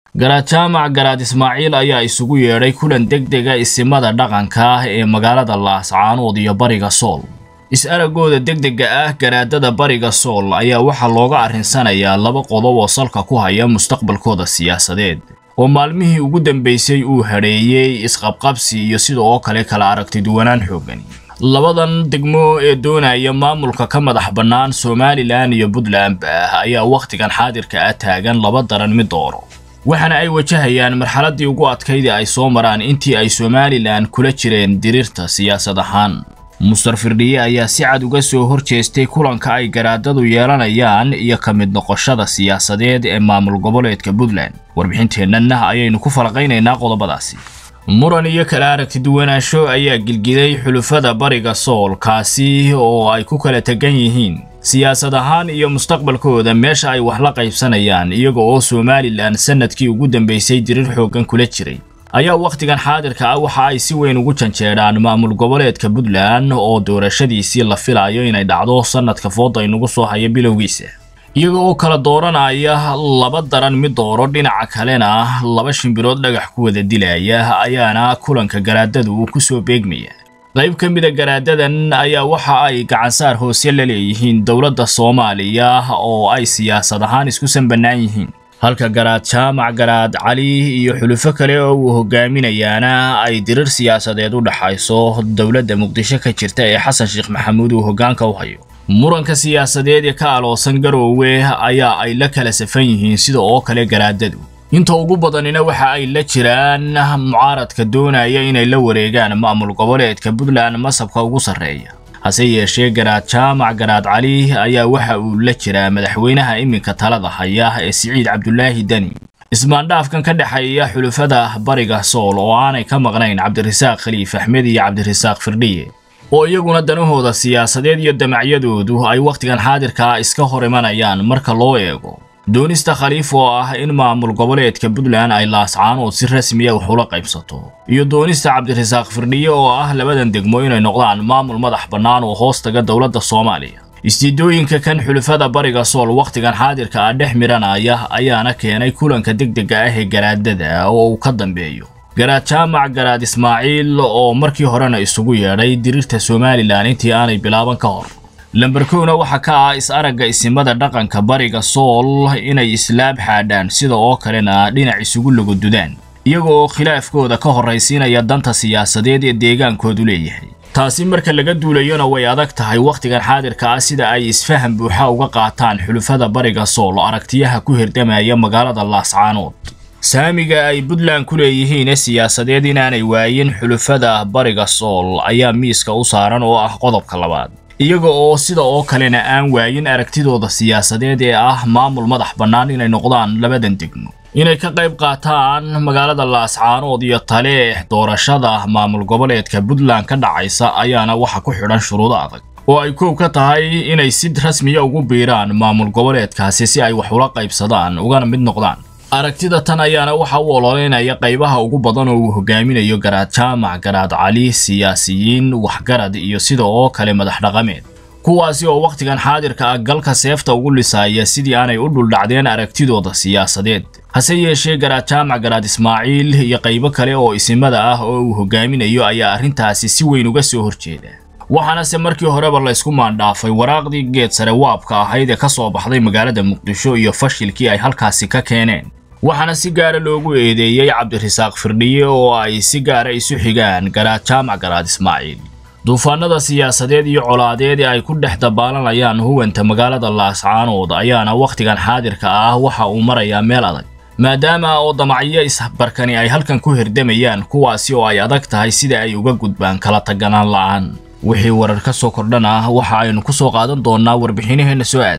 garaad jaamac garaad ismaaciil ayaa isugu yeedhay kulan degdega isimada dhaqanka ah ee magaalada laascaanood iyo bariga sool is-aragooda degdega ah garaadada bariga sool ayaa waxaa looga arrinsanayaa laba qodob oo salka ku haya mustaqbalkooda siyaasadeed oo maalmihii ugu dambaysay uu hadheeyey isqabqabsi iyo sida oo kale kala aragti duwanaan xoogani labadan degmo ee doonaya maamulka ka madax bannaan somalilan iyo puntland ah ayaa wakhtigan xaadirka ah taagan laba daran mid dooro waxaana ay wajahayaan marxaladdii ugu adkaydii ay soo maraan intii ay somalilan kula jireen diriirta siyaasad ahaan mustar firdhiye ayaa si cad uga soo hor jeestay kulanka ay garaadadu yeelanayaan iyo ka mid noqoshada siyaasadeed ee maamul goboleedka puntland warbixinteennana ayaynu ku falaqaynaynaa qodobadaasi muran iyo kala aragti duwanaansho ayaa gilgiday xulufada bariga sool kaasi oo ay ku kala tegan yihiin siyaasad ahaan iyo mustaqbalkooda meesha ay wax la qaybsanayaan iyaga oo somalilan sannadkii ugu dambaysay diriir xooggan kula jiray ayaa wakhtigan xaadirka ah waxa ay si weyn ugu janjeedhaan maamul goboleedka puntland oo doorashadiisii la filayo inay dhacdo sannadka fooda inugu soo haya bilowgiisa iyaga oo kala dooranaya laba daran mid dooro dhinaca kalena laba shimbirood dhagax ku wada dilaya ayaana kulanka garaadadu uu ku soo beegmaya qayb ka mida garaadadan ayaa waxa ay gacansaar hoose la leeyihiin dowladda soomaaliya oo ay siyaasad ahaan isku sanbannaan yihiin halka garaad jaamac garaad cali iyo xulufo kale oo uu hogaaminayaana ay dirir siyaasadeed u dhaxayso dowladda muqdisho ka jirta ee xasan sheekh maxamuud uu hoggaanka u hayo muranka siyaasadeed ee ka aloosan garoowe ayaa ay la kala safan yihiin sida oo kale garaadadu inta ugu badanina waxa ay la jiraan mucaaradka doonaya inay la wareegaan maamul goboleedka puntland masabka ugu sarreeya hase yeeshee garaad jaamac garaad cali ayaa waxa uu la jiraa madaxweynaha iminka talada haya ee siciid cabdulaahi deni ismaandhaafkan ka dhexeeya xulufada bariga sool oo aanay ka maqnayn cabdirasaaq khaliif axmed iyo cabdirasaaq firdhiye oo iyaguna danahooda siyaasadeed iyo damacyadoodu ay wakhtigan xaadirkaa iska hor imanayaan marka loo eego doonista khaliif oo ah in maamul goboleedka puntland ay laascaanood si rasmiya wax ula qaybsato iyo doonista cabdirasaaq firdhiye oo ah labadan degmo inay noqdaan maamul madax bannaan oo hoos taga dowladda soomaaliya istiidooyinka kan xulufada bariga sool wakhtigan xaadirka ah dhex miranaya ayaana keenay kulanka degdega ah ee garaadada oo uu ka dambeeyo garaad jaamac garaad ismaaciil oo markii horena isugu yeedhay diriirta somalilan intii aanay bilaaban ka hor lamber kowna waxaa ka ah is-aragga isimada dhaqanka bariga sool inay islaab xaadhaan sida oo kalena dhinac isugu lagodudaan iyaga oo khilaafkooda ka horraysiinaya danta siyaasadeed ee deegaankoodu leeyahay taasi marka laga duulayona way adag tahay wakhtigan xaadirka ah sida ay isfaham buuxa uga qaataan xulufada bariga sool aragtiyaha ku hirdamaya magaalada laascaanood saamiga ay puntland ku leeyihiin ee siyaasadeed inaanay waayin xulufada bariga sool ayaa miiska u saaran oo ah qodobka labaad iyaga oo sida oo kalena aan waayin aragtidooda siyaasadeed ee ah maamul madax bannaan inay noqdaan labadan degmo inay ka qayb qaataan magaalada laascaanood iyo taleex doorashada maamul goboleedka puntland ka dhacaysa ayaana waxa ku xidhan shuruudo adag oo ay koow ka tahay inay si rasmiya ugu biiraan maamul goboleedkaasi si ay wax ula qaybsadaan ugana mid noqdaan aragtida tan ayaana waxa u ololeynaya qaybaha ugu badan oo uu hogaaminayo garaad jaamac garaad cali siyaasiyiin waxgarad iyo sida oo kale madax dhaqameed kuwaasi oo wakhtigan xaadirka ah galka seefta ugu lisaaya sidii aanay u dhuldhacdeen aragtidooda siyaasadeed hase yeeshee garaad jaamac garaad ismaaciil iyo qaybo kale oo isimada ah oo uu hogaaminayo ayaa arrintaasi si weyn uga soo horjeeda waxaanase markii horeba laysku maandhaafay waraaqdii geed sare waabka ahayd ee ka soo baxday magaalada muqdisho iyo fashilkii ay halkaasi ka keeneen waxaana si gaara loogu eedeeyey cabdirasaaq firdhiye oo ay si gaara isu xigaan garaad jaamac garaad ismaaciil duufaanada siyaasadeed iyo colaadeed ee ay ku dhex dabaalanayaan huwanta magaalada laascaanood ayaana wakhtigan xaadirka ah waxa uu marayaa meel adag maadaama oo damacyo isbarkani ay halkan ku hirdamayaan kuwaasi oo ay adag tahay sida ay uga gudbaan kala taganaan la'aan wixii warar ka soo kordhana waxa aynu ku soo qaadan doonnaa warbixinaheenna soo aad